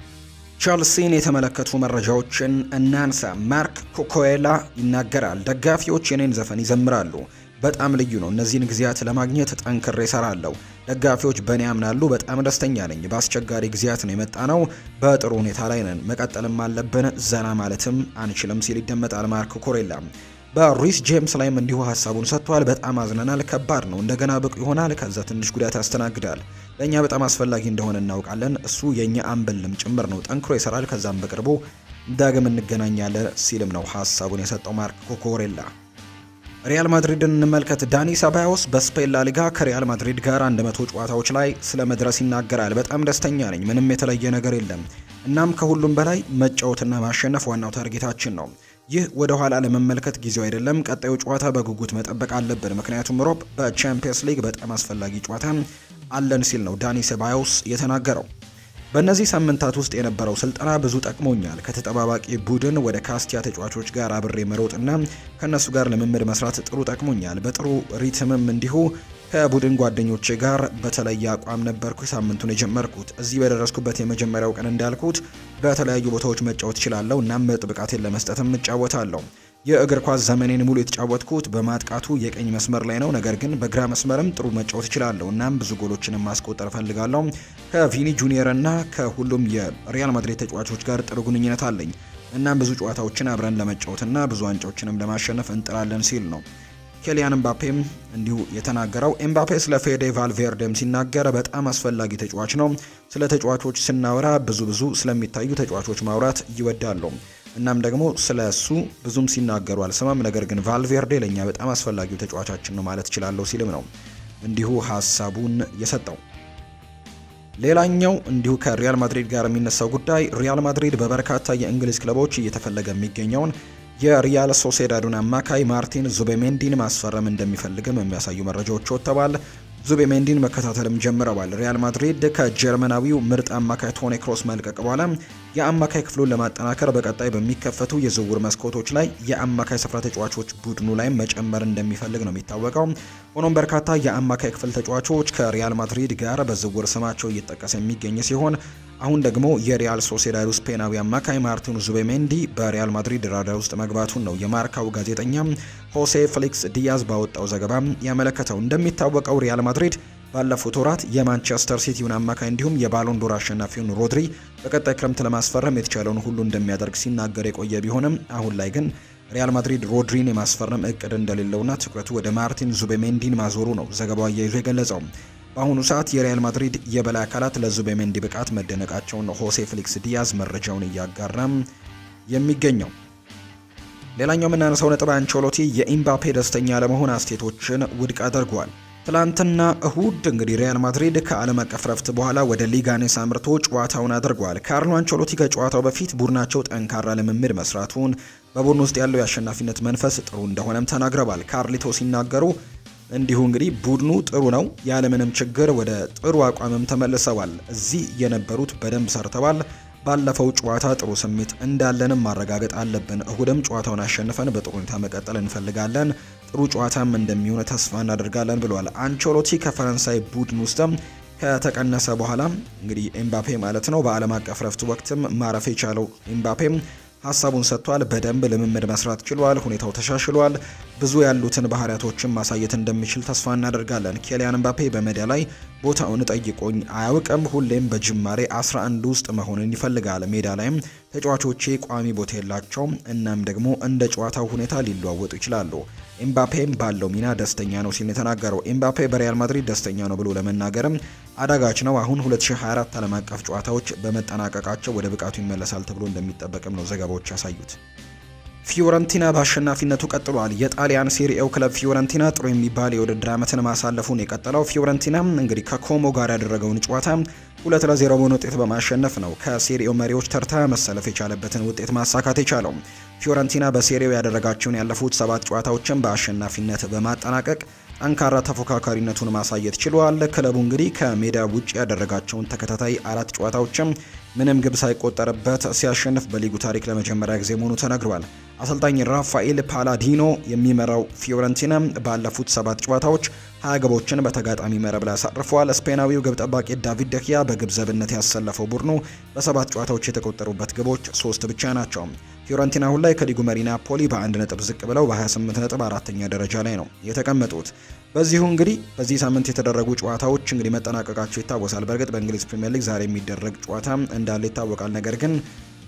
ቸልሲን የተመለከቱ መረጃዎችን እናንሳ። ማርክ ኮኮኤላ ይናገራል። ደጋፊዎች የኔን ዘፈን ይዘምራሉ። በጣም ልዩ ነው። እነዚህን ጊዜያት ለማግኘት ጠንክሬ እሰራለሁ። ደጋፊዎች በእኔ ያምናሉ። በጣም ደስተኛ ነኝ። በአስቸጋሪ ጊዜያት ነው የመጣ ነው። በጥሩ ሁኔታ ላይ ነን። መቀጠልም አለብን። ዘና ማለትም አንችልም ሲል ይደመጣል ማርክ ኮኮሬላ። በሪስ ጄምስ ላይም እንዲሁ ሀሳቡን ሰጥቷል። በጣም አዝነናል። ከባድ ነው። እንደገና ብቁ ይሆናል። ከዛ ትንሽ ጉዳት ያስተናግዳል። ለእኛ በጣም አስፈላጊ እንደሆነ እናውቃለን። እሱ የእኛ አምበልም ጭምር ነው። ጠንክሮ ይሰራል። ከዛም በቅርቡ ዳግም እንገናኛለን ሲልም ነው ሀሳቡን የሰጠው ማርክ ኮኮሬላ። ሪያል ማድሪድን እንመልከት። ዳኒ ሰባዮስ በስፔን ላሊጋ ከሪያል ማድሪድ ጋር 100 ጨዋታዎች ላይ ስለ መድረስ ይናገራል። በጣም ደስተኛ ነኝ። ምንም የተለየ ነገር የለም። እናም ከሁሉም በላይ መጫወትና ማሸነፍ ዋናው ታርጌታችን ነው። ይህ ወደ ኋላ ለመመልከት ጊዜው አይደለም። ቀጣዩ ጨዋታ በጉጉት መጠበቅ አለብን፣ ምክንያቱም ሮብ በቻምፒየንስ ሊግ በጣም አስፈላጊ ጨዋታ አለን ሲል ነው ዳኒ ሴባዮስ የተናገረው። በእነዚህ ሳምንታት ውስጥ የነበረው ስልጠና ብዙ ጠቅሞኛል። ከተጠባባቂ ቡድን ወደ ካስቲያ ተጫዋቾች ጋር አብሬ መሮጥና ከእነሱ ጋር ልምምድ መስራት ጥሩ ጠቅሞኛል። በጥሩ ሪትምም እንዲሁ ከቡድን ጓደኞቼ ጋር በተለየ አቋም ነበርኩ ሳምንቱን የጀመርኩት። እዚህ በደረስኩበት የመጀመሪያው ቀን እንዳልኩት በተለያዩ ቦታዎች መጫወት እችላለሁ። እናም ምርጥ ብቃቴን ለመስጠትም እጫወታለሁ። የእግር ኳስ ዘመኔን ሙሉ የተጫወትኩት በማጥቃቱ የቀኝ መስመር ላይ ነው። ነገር ግን በግራ መስመርም ጥሩ መጫወት እችላለሁ። እናም ብዙ ጎሎችንም ማስቆጠር እፈልጋለሁ። ከቪኒ ጁኒየር እና ከሁሉም የሪያል ማድሪድ ተጫዋቾች ጋር ጥሩ ግንኙነት አለኝ። እናም ብዙ ጨዋታዎችን አብረን ለመጫወትና ብዙ ዋንጫዎችንም ለማሸነፍ እንጥራለን ሲል ነው ኬሊያን ኤምባፔም እንዲሁ የተናገረው። ኤምባፔ ስለ ፌዴ ቫልቬርዴም ሲናገር በጣም አስፈላጊ ተጫዋች ነው። ስለ ተጫዋቾች ስናወራ ብዙ ብዙ ስለሚታዩ ተጫዋቾች ማውራት ይወዳሉ። እናም ደግሞ ስለ እሱ ብዙም ሲናገሩ አልሰማም። ነገር ግን ቫልቬርዴ ለእኛ በጣም አስፈላጊው ተጫዋቻችን ነው ማለት እችላለሁ ሲልም ነው እንዲሁ ሀሳቡን የሰጠው። ሌላኛው እንዲሁ ከሪያል ማድሪድ ጋር የሚነሳው ጉዳይ ሪያል ማድሪድ በበርካታ የእንግሊዝ ክለቦች እየተፈለገ የሚገኘውን የሪያል ሶሴዳዱን አማካይ ማርቲን ዙቤሜንዲን ማስፈረም እንደሚፈልግም የሚያሳዩ መረጃዎች ወጥተዋል። ዙቤሜንዲን መከታተልም ጀምረዋል። ሪያል ማድሪድ ከጀርመናዊው ምርጥ አማካይ ቶኒ ክሮስ መልቀቅ በኋላ የአማካይ ክፍሉን ለማጠናከር በቀጣይ በሚከፈቱ የዝውውር መስኮቶች ላይ የአማካይ ስፍራ ተጫዋቾች ቡድኑ ላይ መጨመር እንደሚፈልግ ነው የሚታወቀው። ሆኖም በርካታ የአማካይ ክፍል ተጫዋቾች ከሪያል ማድሪድ ጋር በዝውውር ስማቸው እየተጠቀሰ የሚገኝ ሲሆን አሁን ደግሞ የሪያል ሶሴዳዱ ስፔናዊ አማካይ ማርቲን ዙቤሜንዲ በሪያል ማድሪድ ራዳር ውስጥ መግባቱን ነው የማርካው ጋዜጠኛ ሆሴ ፍሊክስ ዲያዝ ባወጣው ዘገባ ያመለከተው። እንደሚታወቀው ሪያል ማድሪድ ባለፉት ወራት የማንቸስተር ሲቲውን አማካይ እንዲሁም የባሎንዶር አሸናፊውን ሮድሪ በቀጣይ ክረምት ለማስፈረም የተቻለውን ሁሉ እንደሚያደርግ ሲናገር የቆየ ቢሆንም አሁን ላይ ግን ሪያል ማድሪድ ሮድሪን የማስፈረም እቅድ እንደሌለውና ትኩረቱ ወደ ማርቲን ዙቤሜንዲን ማዞሩ ነው ዘገባው አያይዞ የገለጸው። በአሁኑ ሰዓት የሪያል ማድሪድ የበላይ አካላት ለዙቤሜንዲ ብቃት መደነቃቸውን ሆሴ ፍሊክስ ዲያዝ መረጃውን እያጋራም የሚገኘው። ሌላኛው የምናነሳው ነጥብ አንቸሎቲ የኢምባፔ ደስተኛ ለመሆን አስቴቶችን ውድቅ አድርጓል። ትላንትና እሁድ እንግዲህ ሪያል ማድሪድ ከዓለም አቀፍ ረፍት በኋላ ወደ ሊጋኔስ አምርቶ ጨዋታውን አድርጓል። ካርሎ አንቸሎቲ ከጨዋታው በፊት ቡድናቸው ጠንካራ ልምምድ መስራቱን፣ በቡድን ውስጥ ያለው የአሸናፊነት መንፈስ ጥሩ እንደሆነም ተናግረዋል። ካርሊቶ ሲናገሩ እንዲሁ እንግዲህ ቡድኑ ጥሩ ነው፣ ያለምንም ችግር ወደ ጥሩ አቋምም ተመልሰዋል። እዚህ የነበሩት በደንብ ሰርተዋል። ባለፈው ጨዋታ ጥሩ ስሜት እንዳለንም ማረጋገጥ አለብን። እሁድም ጨዋታውን አሸንፈን በጥሩ ሁኔታ መቀጠል እንፈልጋለን። ጥሩ ጨዋታም እንደሚሆን ተስፋ እናደርጋለን ብለዋል። አንቸሎቲ ከፈረንሳይ ቡድን ውስጥም ከተቀነሰ በኋላ እንግዲህ ኤምባፔ ማለት ነው በዓለም አቀፍ ረፍት ወቅትም ማረፍ የቻለው ኤምባፔም ሀሳቡን ሰጥቷል። በደንብ ልምምድ መስራት ችሏል። ሁኔታው ተሻሽሏል። ብዙ ያሉትን ባህሪያቶችን ማሳየት እንደሚችል ተስፋ እናደርጋለን። ኬሊያን ምባፔ በሜዳ ላይ ቦታውን ጠይቆኝ አያውቅም። ሁሌም በጅማሬ 11 ውስጥ መሆንን ይፈልጋል። ሜዳ ላይም ተጫዋቾቼ ቋሚ ቦታ የላቸውም። እናም ደግሞ እንደ ጨዋታው ሁኔታ ሊለዋወጡ ይችላሉ። ኤምባፔም ባለው ሚና ደስተኛ ነው ሲል የተናገረው ኤምባፔ በሪያል ማድሪድ ደስተኛ ነው ብሎ ለመናገርም አዳጋች ነው። አሁን 2024 ዓለም አቀፍ ጨዋታዎች በመጠናቀቃቸው ወደ ብቃቱ ይመለሳል ተብሎ እንደሚጠበቅም ነው ዘገባዎች ያሳዩት። ፊዮረንቲና በአሸናፊነቱ ቀጥሏል። የጣሊያን ሴሪኤው ክለብ ፊዮረንቲና ጥሩ የሚባል የውድድር ዓመትን ማሳለፉን የቀጠለው ፊዮረንቲና እንግዲህ ከኮሞ ጋር ያደረገውን ጨዋታ ሁለት ለዜሮ በሆነ ውጤት በማሸነፍ ነው ከሴሪኤው መሪዎች ተርታ መሰለፍ የቻለበትን ውጤት ማሳካት የቻለው። ፊዮረንቲና በሴሪኤው ያደረጋቸውን ያለፉት ሰባት ጨዋታዎችን በአሸናፊነት በማጠናቀቅ ጠንካራ ተፎካካሪነቱን ማሳየት ችሏል። ክለቡ እንግዲህ ከሜዳ ውጭ ያደረጋቸውን ተከታታይ አራት ጨዋታዎችም ምንም ግብ ሳይቆጠርበት ሲያሸንፍ በሊጉ ታሪክ ለመጀመሪያ ጊዜ መሆኑ ተነግሯል። አሰልጣኝ ራፋኤል ፓላዲኖ የሚመራው ፊዮረንቲና ባለፉት ሰባት ጨዋታዎች ሀያ ግቦችን በተጋጣሚ መረብ ላይ አሳርፏል። ስፔናዊው ግብ ጠባቂ ዳቪድ ደኪያ በግብ ዘብነት ያሰለፈው ቡድኑ በሰባት ጨዋታዎች የተቆጠሩበት ግቦች ሶስት ብቻ ናቸው። ፊዮረንቲና አሁን ላይ ከሊጉ መሪ ናፖሊ በአንድ ነጥብ ዝቅ ብለው በ28 ነጥብ አራተኛ ደረጃ ላይ ነው የተቀመጡት። በዚሁ እንግዲህ በዚህ ሳምንት የተደረጉ ጨዋታዎች እንግዲህ መጠናቀቃቸው ይታወሳል። በእርግጥ በእንግሊዝ ፕሪምየር ሊግ ዛሬ የሚደረግ ጨዋታ እንዳለ ይታወቃል። ነገር ግን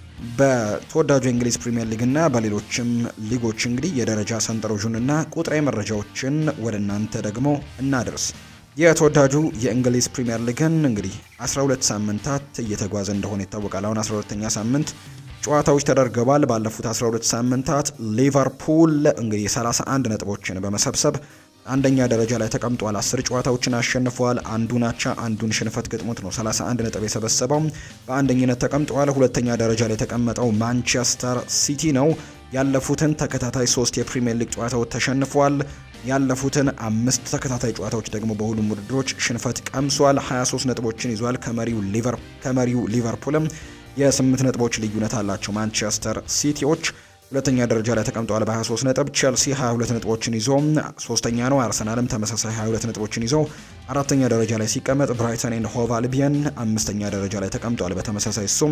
በተወዳጁ የእንግሊዝ ፕሪምየር ሊግና በሌሎችም ሊጎች እንግዲህ የደረጃ ሰንጠረዡንና ቁጥራዊ መረጃዎችን ወደ እናንተ ደግሞ እናደርስ። የተወዳጁ የእንግሊዝ ፕሪምየር ሊግን እንግዲህ 12 ሳምንታት እየተጓዘ እንደሆነ ይታወቃል። አሁን 12ተኛ ሳምንት ጨዋታዎች ተደርገዋል። ባለፉት 12 ሳምንታት ሊቨርፑል እንግዲህ 31 ነጥቦችን በመሰብሰብ አንደኛ ደረጃ ላይ ተቀምጧል። አስር ጨዋታዎችን አሸንፏል። አንዱን አቻ አንዱን ሽንፈት ገጥሞት ነው 31 ነጥብ የሰበሰበው በአንደኝነት ተቀምጧል። ሁለተኛ ደረጃ ላይ የተቀመጠው ማንቸስተር ሲቲ ነው። ያለፉትን ተከታታይ ሶስት የፕሪሚየር ሊግ ጨዋታዎች ተሸንፏል። ያለፉትን አምስት ተከታታይ ጨዋታዎች ደግሞ በሁሉም ውድድሮች ሽንፈት ቀምሷል። 23 ነጥቦችን ይዟል። ከመሪው ሊቨር ከመሪው ሊቨርፑልም የስምንት ነጥቦች ልዩነት አላቸው። ማንቸስተር ሲቲዎች ሁለተኛ ደረጃ ላይ ተቀምጠዋል በ23 ነጥብ። ቼልሲ 22 ነጥቦችን ይዞ ሶስተኛ ነው። አርሰናልም ተመሳሳይ 22 ነጥቦችን ይዞ አራተኛ ደረጃ ላይ ሲቀመጥ፣ ብራይተን ኤንድ ሆቭ አልቢየን አምስተኛ ደረጃ ላይ ተቀምጠዋል በተመሳሳይ እሱም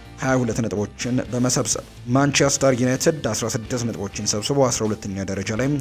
22 ነጥቦችን በመሰብሰብ ማንቸስተር ዩናይትድ 16 ነጥቦችን ሰብስቦ 12ኛ ደረጃ ላይ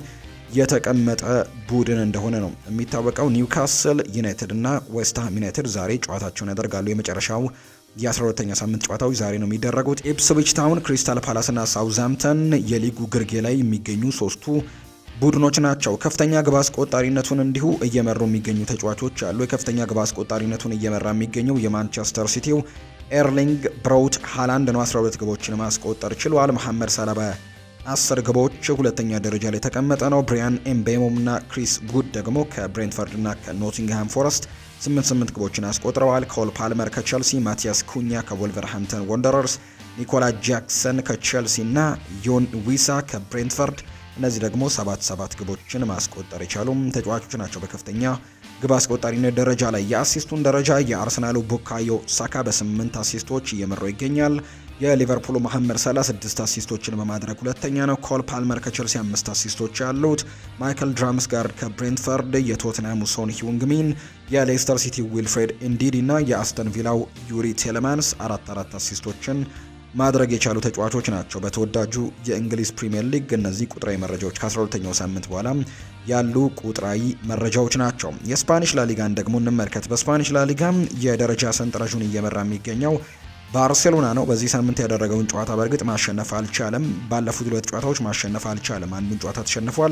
የተቀመጠ ቡድን እንደሆነ ነው የሚታወቀው። ኒውካስል ዩናይትድ እና ዌስትሃም ዩናይትድ ዛሬ ጨዋታቸውን ያደርጋሉ። የመጨረሻው የ12ተኛ ሳምንት ጨዋታዎች ዛሬ ነው የሚደረጉት። ኢፕስዊች ታውን፣ ክሪስታል ፓላስ እና ሳውዝሃምፕተን የሊጉ ግርጌ ላይ የሚገኙ ሶስቱ ቡድኖች ናቸው። ከፍተኛ ግብ አስቆጣሪነቱን እንዲሁ እየመሩ የሚገኙ ተጫዋቾች አሉ። የከፍተኛ ግብ አስቆጣሪነቱን እየመራ የሚገኘው የማንቸስተር ሲቲው ኤርሊንግ ብራውት ሃላንድ ነው። 12 ግቦችን ማስቆጠር ችሏል። መሐመድ ሳላባ አስር ግቦች ሁለተኛ ደረጃ ላይ የተቀመጠ ነው። ብሪያን ኤምቤሞም እና ክሪስ ጉድ ደግሞ ከብሬንትፈርድ እና ከኖቲንግሃም ፎረስት ስምንት ስምንት ግቦችን አስቆጥረዋል። ኮል ፓልመር ከቸልሲ፣ ማቲያስ ኩኛ ከወልቨርሃምፕተን ወንደረርስ፣ ኒኮላ ጃክሰን ከቸልሲ እና ዮን ዊሳ ከብሬንትፈርድ እነዚህ ደግሞ ሰባት ሰባት ግቦችን ማስቆጠር የቻሉም ተጫዋቾች ናቸው። በከፍተኛ ግብ አስቆጣሪነት ደረጃ ላይ የአሲስቱን ደረጃ የአርሰናሉ ቡካዮ ሳካ በስምንት አሲስቶች እየመራው ይገኛል። የሊቨርፑሉ መሐመድ ሰላ ስድስት አሲስቶችን በማድረግ ሁለተኛ ነው። ኮል ፓልመር ከቸልሲ አምስት አሲስቶች ያሉት፣ ማይክል ድራምስጋርድ ከብሬንትፈርድ፣ የቶትናሙ ሶን ሂውንግሚን፣ የሌስተር ሲቲ ዊልፍሬድ ኢንዲዲ እና የአስተን ቪላው ዩሪ ቴሌማንስ አራት አራት አሲስቶችን ማድረግ የቻሉ ተጫዋቾች ናቸው። በተወዳጁ የእንግሊዝ ፕሪምየር ሊግ እነዚህ ቁጥራዊ መረጃዎች ከ12ኛው ሳምንት በኋላ ያሉ ቁጥራዊ መረጃዎች ናቸው። የስፓኒሽ ላሊጋን ደግሞ እንመልከት። በስፓኒሽ ላሊጋ የደረጃ ሰንጠረዡን እየመራ የሚገኘው ባርሴሎና ነው። በዚህ ሳምንት ያደረገውን ጨዋታ በእርግጥ ማሸነፍ አልቻለም። ባለፉት ሁለት ጨዋታዎች ማሸነፍ አልቻለም። አንዱን ጨዋታ ተሸንፏል።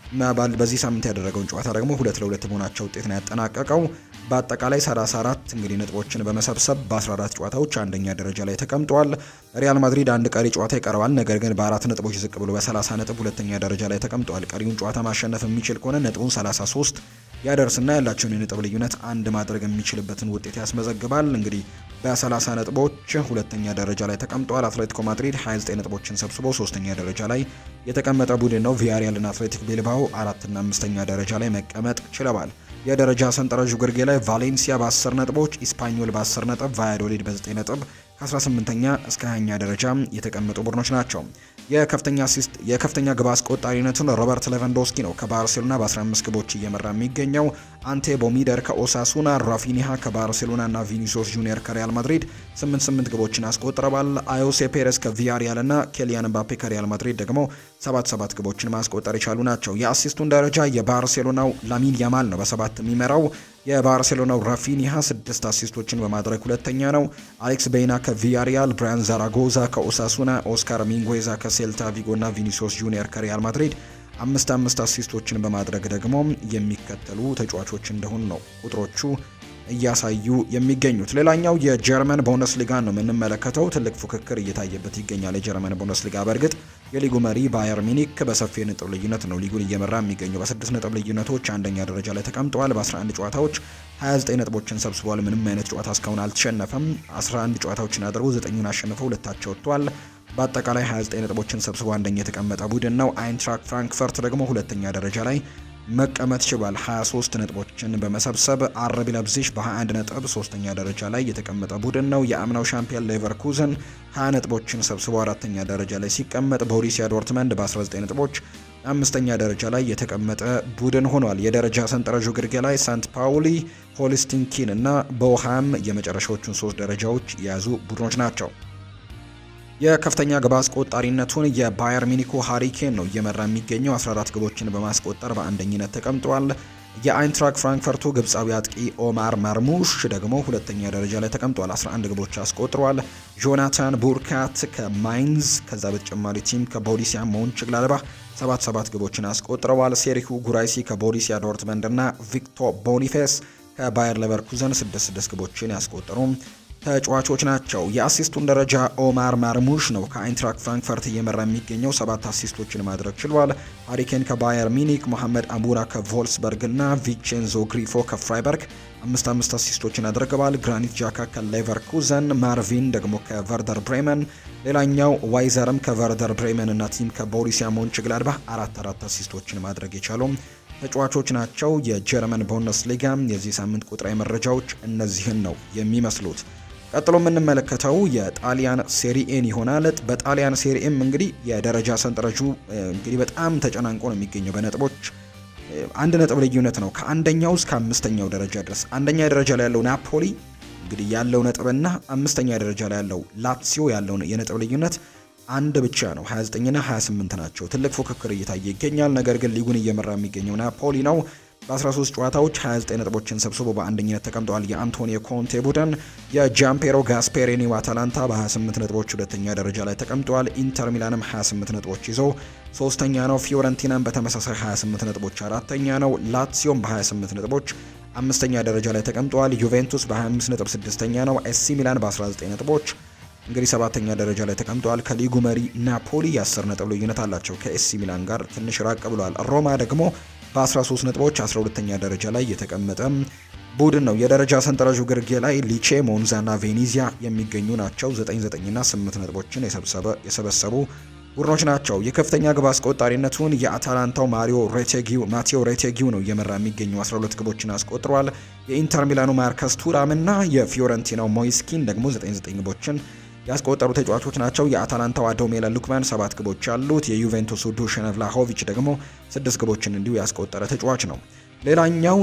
በዚህ ሳምንት ያደረገውን ጨዋታ ደግሞ ሁለት ለሁለት መሆናቸው ውጤት ነው ያጠናቀቀው። በአጠቃላይ 34 እንግዲህ ነጥቦችን በመሰብሰብ በ14 ጨዋታዎች አንደኛ ደረጃ ላይ ተቀምጧል። ሪያል ማድሪድ አንድ ቀሪ ጨዋታ ይቀረዋል። ነገር ግን በአራት ነጥቦች ዝቅ ብሎ በ30 ነጥብ ሁለተኛ ደረጃ ላይ ተቀምጧል። ቀሪውን ጨዋታ ማሸነፍ የሚችል ከሆነ ነጥቡን 33 ያደርስና ያላቸውን የነጥብ ልዩነት አንድ ማድረግ የሚችልበትን ውጤት ያስመዘግባል። እንግዲህ በ30 ነጥቦች ሁለተኛ ደረጃ ላይ ተቀምጧል። አትሌቲኮ ማድሪድ 29 ነጥቦችን ሰብስቦ ሶስተኛ ደረጃ ላይ የተቀመጠ ቡድን ነው። ቪያሪያልና አትሌቲክ ቤልባኦ አራትና አምስተኛ ደረጃ ላይ መቀመጥ ችለዋል። የደረጃ ሰንጠረዡ ግርጌ ላይ ቫሌንሲያ በ10 ነጥቦች፣ ኢስፓኞል በ10 ነጥብ፣ ቫያዶሊድ በ9 ነጥብ ከ18ኛ እስከ 20ኛ ደረጃ የተቀመጡ ቡድኖች ናቸው። የከፍተኛ አሲስት የከፍተኛ ግብ አስቆጣሪነቱን ሮበርት ሌቫንዶስኪ ነው ከባርሴሎና በ15 ግቦች እየመራ የሚገኘው። አንቴ ቦሚደር ከኦሳሱና፣ ራፊኒሃ ከባርሴሎና እና ቪኒሲዮስ ጁኒየር ከሪያል ማድሪድ 8 8 ግቦችን አስቆጥረዋል። አዮሴ ፔሬስ ከቪያሪያል እና ኬሊያን ምባፔ ከሪያል ማድሪድ ደግሞ 7 7 ግቦችን ማስቆጠር የቻሉ ናቸው። የአሲስቱን ደረጃ የባርሴሎናው ላሚን ያማል ነው በሰባት የሚመራው። የባርሴሎናው ራፊኒሃ ስድስት አሲስቶችን በማድረግ ሁለተኛ ነው። አሌክስ ቤይና ከቪያሪያል፣ ብራያን ዛራጎዛ ከኦሳሱና፣ ኦስካር ሚንጎዛ ከሴልታ ቪጎ እና ቪኒሲዮስ ጁኒየር ከሪያል ማድሪድ አምስት አምስት አሲስቶችን በማድረግ ደግሞ የሚከተሉ ተጫዋቾች እንደሆኑ ነው ቁጥሮቹ እያሳዩ የሚገኙት። ሌላኛው የጀርመን ቡንደስሊጋን ነው የምንመለከተው። ትልቅ ፉክክር እየታየበት ይገኛል የጀርመን ቡንደስሊጋ። በእርግጥ የሊጉ መሪ ባየር ሚኒክ በሰፊ ነጥብ ልዩነት ነው ሊጉን እየመራ የሚገኘው። በስድስት ነጥብ ልዩነቶች አንደኛ ደረጃ ላይ ተቀምጠዋል። በ11 ጨዋታዎች 29 ነጥቦችን ሰብስበዋል። ምንም አይነት ጨዋታ እስካሁን አልተሸነፈም። 11 ጨዋታዎችን አድርጎ ዘጠኙን አሸንፈው ሁለታቸው ወጥቷል። በአጠቃላይ 29 ነጥቦችን ሰብስቦ አንደኛ የተቀመጠ ቡድን ነው። አይንትራክ ፍራንክፈርት ደግሞ ሁለተኛ ደረጃ ላይ መቀመጥ ችሏል። 23 ነጥቦችን በመሰብሰብ አርቢ ለብዚሽ በ21 ነጥብ ሶስተኛ ደረጃ ላይ የተቀመጠ ቡድን ነው። የአምናው ሻምፒዮን ሌቨርኩዘን 20 ነጥቦችን ሰብስቦ አራተኛ ደረጃ ላይ ሲቀመጥ፣ ቦሩሲያ ዶርትመንድ በ19 ነጥቦች አምስተኛ ደረጃ ላይ የተቀመጠ ቡድን ሆኗል። የደረጃ ሰንጠረዡ ግርጌ ላይ ሳንት ፓውሊ፣ ሆልስቲንኪን እና ቦሃም የመጨረሻዎቹን ሶስት ደረጃዎች የያዙ ቡድኖች ናቸው። የከፍተኛ ግብ አስቆጣሪነቱን የባየር ሚኒኩ ሃሪኬን ነው እየመራ የሚገኘው 14 ግቦችን በማስቆጠር በአንደኝነት ተቀምጧል። የአይንትራክ ፍራንክፈርቱ ግብፃዊ አጥቂ ኦማር ማርሙሽ ደግሞ ሁለተኛ ደረጃ ላይ ተቀምጧል። 11 ግቦች አስቆጥሯል። ጆናታን ቡርካት ከማይንዝ ከዛ በተጨማሪ ቲም ከቦሪሲያ ሞንችግላድባህ ሰባት ሰባት ግቦችን አስቆጥረዋል። ሴሪሁ ጉራይሲ ከቦሪሲያ ዶርትመንድ እና ቪክቶር ቦኒፌስ ከባየር ሌቨርኩዘን ስድስት ስድስት ግቦችን ያስቆጠሩ ተጫዋቾች ናቸው። የአሲስቱን ደረጃ ኦማር ማርሙሽ ነው ከአይንትራክ ፍራንክፈርት እየመራ የሚገኘው ሰባት አሲስቶችን ማድረግ ችሏል። ሃሪኬን ከባየር ሚኒክ፣ ሞሐመድ አሙራ ከቮልስበርግ እና ቪቼንዞ ግሪፎ ከፍራይበርግ አምስት አምስት አሲስቶችን አድርገዋል። ግራኒት ጃካ ከሌቨርኩዘን፣ ማርቪን ደግሞ ከቨርደር ብሬመን፣ ሌላኛው ዋይዘርም ከቨርደር ብሬመን እና ቲም ከቦሪሲያ ሞንችግላድባህ አራት አራት አሲስቶችን ማድረግ የቻሉ ተጫዋቾች ናቸው። የጀርመን ቡንደስሊጋ የዚህ ሳምንት ቁጥራዊ መረጃዎች እነዚህን ነው የሚመስሉት። ቀጥሎ የምንመለከተው የጣሊያን ሴሪኤን ይሆናል። በጣሊያን ሴሪኤም እንግዲህ የደረጃ ሰንጠረዡ እንግዲህ በጣም ተጨናንቆ ነው የሚገኘው በነጥቦች አንድ ነጥብ ልዩነት ነው ከአንደኛው እስከ አምስተኛው ደረጃ ድረስ። አንደኛ ደረጃ ላይ ያለው ናፖሊ እንግዲህ ያለው ነጥብና አምስተኛ ደረጃ ላይ ያለው ላትሲዮ ያለው የነጥብ ልዩነት አንድ ብቻ ነው። 29ና 28 ናቸው። ትልቅ ፉክክር እየታየ ይገኛል። ነገር ግን ሊጉን እየመራ የሚገኘው ናፖሊ ነው። በ13 ጨዋታዎች 29 ነጥቦችን ሰብስቦ በአንደኝነት ተቀምጠዋል። የአንቶኒዮ ኮንቴ ቡድን የጃምፔሮ ጋስፔሪኒው አታላንታ በ28 ነጥቦች ሁለተኛ ደረጃ ላይ ተቀምጠዋል። ኢንተር ሚላንም 28 ነጥቦች ይዞ ሶስተኛ ነው። ፊዮረንቲናም በተመሳሳይ 28 ነጥቦች አራተኛ ነው። ላትሲዮም በ28 ነጥቦች አምስተኛ ደረጃ ላይ ተቀምጠዋል። ዩቬንቱስ በ25 ነጥብ ስድስተኛ ነው። ኤሲ ሚላን በ19 ነጥቦች እንግዲህ ሰባተኛ ደረጃ ላይ ተቀምጠዋል። ከሊጉ መሪ ናፖሊ የ10 ነጥብ ልዩነት አላቸው ከኤሲ ሚላን ጋር ትንሽ ራቅ ብሏል። ሮማ ደግሞ በ13 ነጥቦች 12ተኛ ደረጃ ላይ የተቀመጠ ቡድን ነው። የደረጃ ሰንጠረዡ ግርጌ ላይ ሊቼ፣ ሞንዛና ቬኒዚያ የሚገኙ ናቸው። 99ና 8 ነጥቦችን የሰበሰቡ ቡድኖች ናቸው። የከፍተኛ ግብ አስቆጣሪነቱን የአታላንታው ማሪዮ ሬቴጊው ማቴዎ ሬቴጊው ነው እየመራ የሚገኙ 12 ግቦችን አስቆጥሯል። የኢንተር ሚላኑ ማርከስ ቱራም እና የፊዮረንቲናው ሞይስኪን ደግሞ 99 ግቦችን ያስቆጠሩ ተጫዋቾች ናቸው። የአታላንታው አዶሜላ ሉክማን ሰባት ግቦች ያሉት፣ የዩቬንቱሱ ዱሽን ቭላሆቪች ደግሞ ስድስት ግቦችን እንዲሁ ያስቆጠረ ተጫዋች ነው። ሌላኛው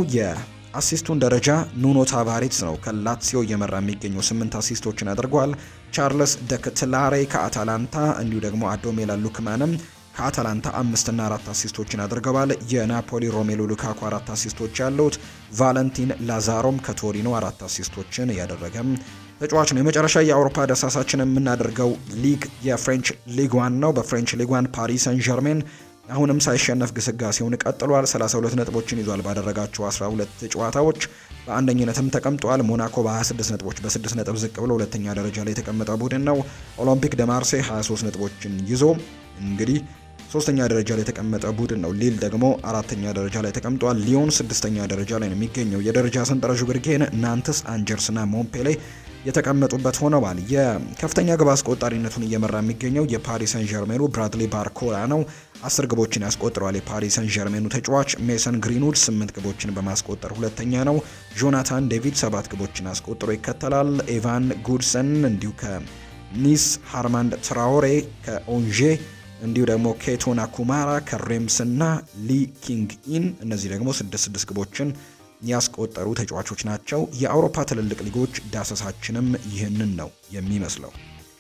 የአሲስቱን ደረጃ ኑኖ ታቫሬትስ ነው ከላትሲዮ እየመራ የሚገኘው ስምንት አሲስቶችን አድርጓል። ቻርልስ ደክትላሬ ከአታላንታ እንዲሁ ደግሞ አዶሜላ ሉክማንም ከአታላንታ አምስትና አራት አሲስቶችን አድርገዋል። የናፖሊ ሮሜሎ ሉካኩ አራት አሲስቶች ያሉት፣ ቫለንቲን ላዛሮም ከቶሪኖ አራት አሲስቶችን ያደረገም ተጫዋች ነው። የመጨረሻ የአውሮፓ ደሳሳችን የምናደርገው ሊግ የፍሬንች ሊግ ዋን ነው። በፍሬንች ሊግ ዋን ፓሪስ ሰን ዠርሜን አሁንም ሳይሸነፍ ግስጋሴውን ቀጥሏል። 32 ነጥቦችን ይዟል ባደረጋቸው 12 ጨዋታዎች በአንደኝነትም ተቀምጧል። ሞናኮ በ26 ነጥቦች በ6 ነጥብ ዝቅ ብሎ ሁለተኛ ደረጃ ላይ የተቀመጠ ቡድን ነው። ኦሎምፒክ ደ ማርሴ 23 ነጥቦችን ይዞ እንግዲህ ሶስተኛ ደረጃ ላይ የተቀመጠ ቡድን ነው። ሊል ደግሞ አራተኛ ደረጃ ላይ ተቀምጧል። ሊዮን ስድስተኛ ደረጃ ላይ ነው የሚገኘው። የደረጃ ሰንጠረዡ ግርጌን ናንተስ፣ አንጀርስና ሞምፔሌ የተቀመጡበት ሆነዋል። የከፍተኛ ግብ አስቆጣሪነቱን እየመራ የሚገኘው የፓሪስ ሰን ዠርሜኑ ብራድሊ ባርኮላ ነው። አስር ግቦችን ያስቆጥረዋል። የፓሪስ ሰን ዠርሜኑ ተጫዋች ሜሰን ግሪንውድ ስምንት ግቦችን በማስቆጠር ሁለተኛ ነው። ጆናታን ዴቪድ ሰባት ግቦችን አስቆጥሮ ይከተላል። ኤቫን ጉድሰን እንዲሁ ከኒስ፣ ሃርማንድ ትራኦሬ ከኦንዤ እንዲሁ ደግሞ ኬቶና ኩማራ ከሬምስ እና ሊ ኪንግ ኢን እነዚህ ደግሞ ስድስት ስድስት ግቦችን ያስቆጠሩ ተጫዋቾች ናቸው። የአውሮፓ ትልልቅ ሊጎች ዳሰሳችንም ይህንን ነው የሚመስለው።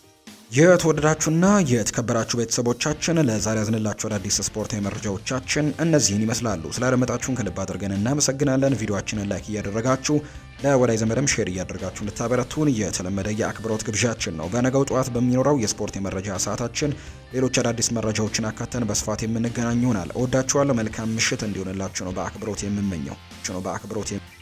የተወደዳችሁና የተከበራችሁ ቤተሰቦቻችን ለዛሬ ያዝንላችሁ አዳዲስ ስፖርታዊ መረጃዎቻችን እነዚህን ይመስላሉ። ስላደመጣችሁን ከልብ አድርገን እናመሰግናለን። ቪዲዮችንን ላይክ እያደረጋችሁ ለወዳጅ ዘመድም ሼር እያደረጋችሁ እንድታበረቱን የተለመደ የአክብሮት ግብዣችን ነው። በነገው ጠዋት በሚኖረው የስፖርት የመረጃ ሰዓታችን ሌሎች አዳዲስ መረጃዎችን አካተን በስፋት የምንገናኝ ይሆናል። እወዳችኋለሁ። መልካም ምሽት እንዲሆንላችሁ ነው በአክብሮት የምመኘው ነው በአክብሮት